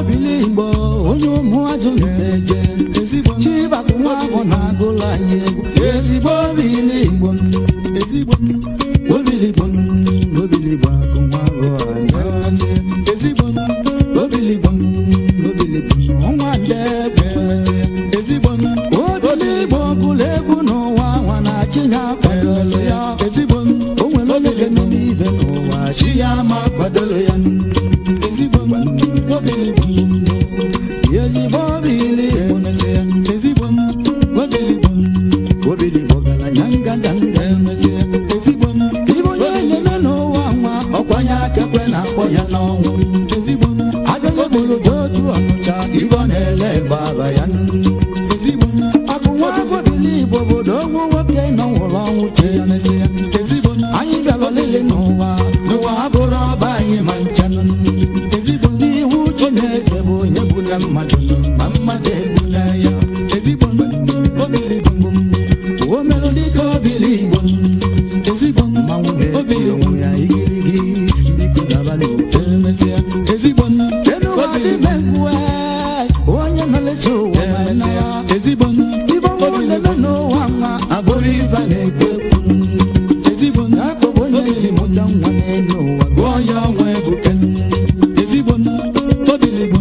obili igbo onye ụmụ azụ nteje ezigbo chibakụ nwa ahụ na-agụlụ anyị egwu ezigbo obili igbo ezigbo obili igbo obili igbo akụ nwa ahụ anyị ezigbo obili igbo obili igbo ọnwa ndebe ezigbo obili igbo gụlụ egwu n'ụwa nwa na chi ya kwadoro ya ezigbo o nwere onye ga-eme n'ibe n'ụwa chi ya ma kwadoro ya ezigbo obiligbo ezigbo obili igbo ezigbo obiligbo obili igbo gara nya ngandanga ezigbo ibe onye na-eme n'ụwa nwa ọkwanye akekwe na-akpọ ya n'ọnwụ ezigbo agaghị egboro ji otu ọnụcha ibe ọ na-ele gbaba ya ezigbo akụ nwa obili igbo obodo onwu nwoke nọ nwụrụ ọnwụ chi ya ezigbo anyị bịara olili n'ụwa n'ụwa abụrụ ọba anyị ma ncha ezigbo n'ihu chineke bụ onye bụ na mmadụ ma mmadụ egbu na ya ezigbo obiligbo o merụ dịka obili igbo ezigbo mmanwụ na-ebi onwe ya igirigi biko daba n'otu emesịa ezigbo Kenuwa dị mengwe onye melezi ụwa ma nara ezigbo ibe ọnwụ na-eme n'ụwa nwa abụrụ ibe na-ekwu ekwu ezigbo akpọbụ onye ji mụta nwa n'elu ụwa gụọ ya ọnwa ebuke ezigbo obiligbo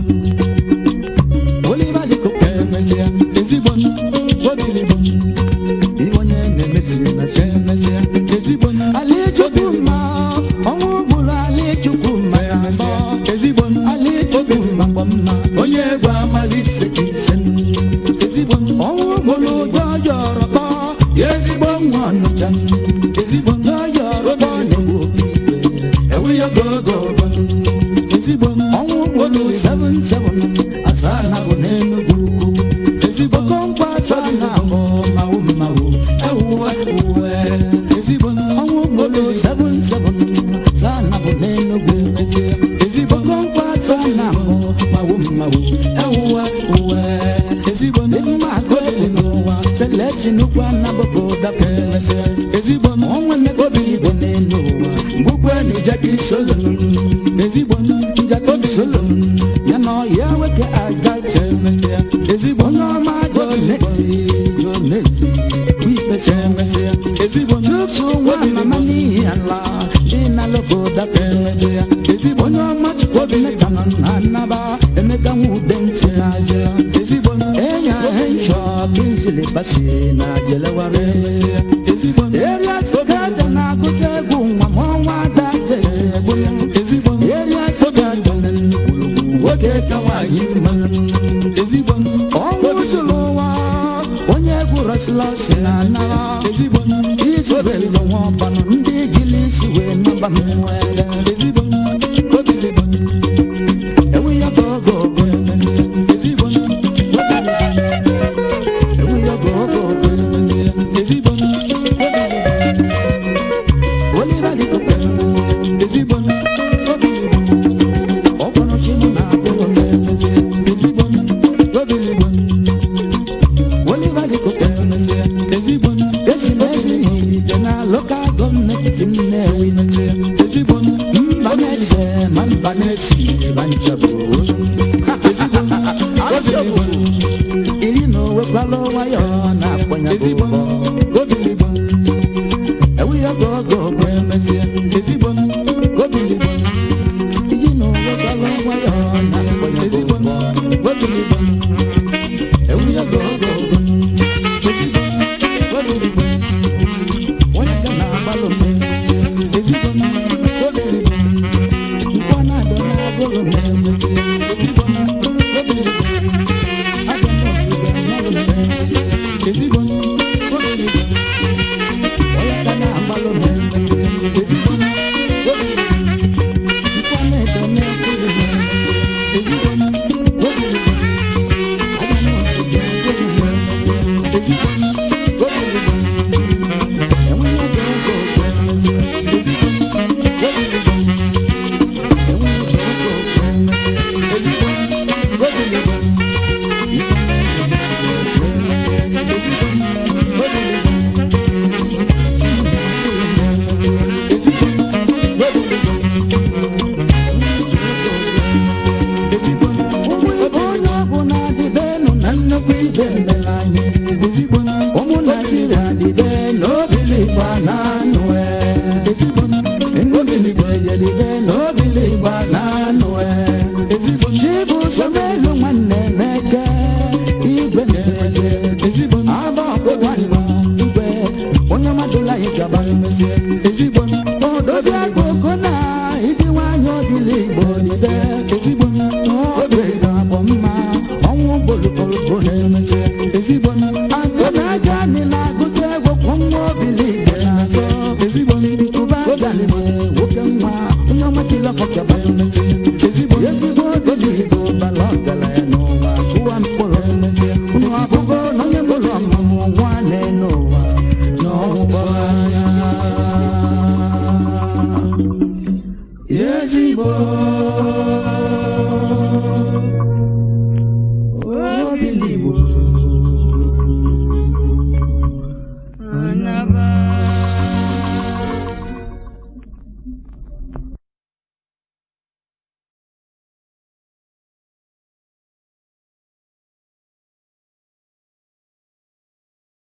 oliva dịka emesịa ezigbo obiligbo ibe onye na-emesi na chi emesịa ezigbo ali chukwu mma ọnwụ gburu ali chukwu mma ya mbọ ezigbo ali chukwu mma gbọ mma onye egwu amalise ka ise ezigbo ọnwụ gburu ụjọ jọrọ kpọ ya ezigbo nwa ọnụcha ezigbo ụjọ jọrọ kpọ na-egbu oke ikpe ewu ya gogo ezigbo ọnwụ gburu 77 asaa na bụ n'enugwu ukwu ezigbo okonkwo asaa na abụ mawụ mawụ ewuwe uwe ezigbo ọnwụ gburu 77 asaa na bụ n'enugwu ezigbo okonkwo asaa na abụ mawụ mawụ ewuwe uwe ezigbo mma agụ elu n'ụwa selesi nnukwu anabụbụ dapere ezigbo ọnwa mmegobi igbo n'elu ụwa mgbukwe na ijeki solon ezigbo njakọbi solon ya na ọya weke aja emesịa ezigbo onye ọma jonesi jonesi bụ ikpecha emesịa ezigbo tupu nwa mama n'ihi ala dị na logo dapere ezigbo onye ọma chukwobi metanọ na nnaba emeka nwa ude nsi n'azịa ezigbo enya henshọ kinzili basi na jeleware ezigbo Area Sogaja na-agụta egwu nwa ma ọnwa dake egwu ezigbo Area Sogaja na nnukwu nwoke ka nwaanyị mma ezigbo ọnwụ jụrụ ụwa onye egwu rọsilọsi na anara ezigbo izobelụ nwa ọbanụ ndị jiri isi wee naba m nwere ezigbo obiligbo ewu ya gogo ogo ezigbo ewu ya gogo ogo ezigbo Oliver dị kokere ezigbo obiligbo ọkpọrọ chimu na agụrụ na-emezi ezigbo obiligbo Oliver dị kokere ezigbo esi m ezi n'ilite na lokal gọọmenti Nnewi ezigbo mba igbo